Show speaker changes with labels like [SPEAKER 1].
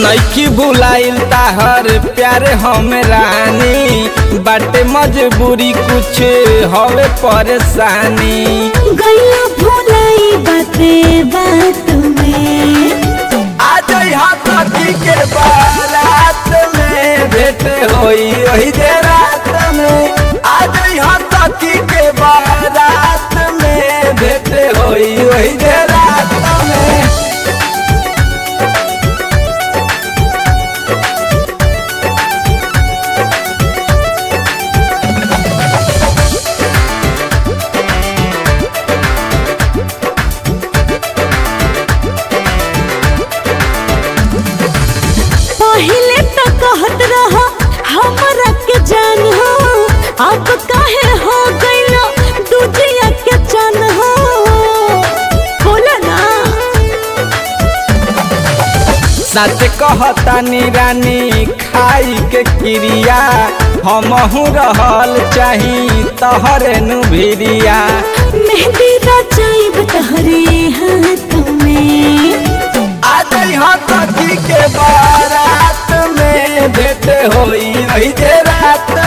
[SPEAKER 1] नैकी भुलाइल ताहर प्यारे हम रानी बाटे मजबूरी कुछ हवे परेशानी
[SPEAKER 2] गैया भुलाई बाते बात में
[SPEAKER 1] आ जइहा सखी के बारात में भेंट होई ओही जे रात में आ जइहा सखी के बारात में भेंट होई ओही जे रात में
[SPEAKER 2] पहले तो कहत रहा हमरा के जान हो अब काहे हो गइलो दूजिया के चन हो बोला ना
[SPEAKER 1] सच कहतानी रानी खाई के क्रिया हमहू रहल चाही तहरे नु भिरिया
[SPEAKER 2] मेहंदी रचाइब तहरे हाथ में
[SPEAKER 1] आ जइहा सखी के बारात में भेंट होई ओही जे रात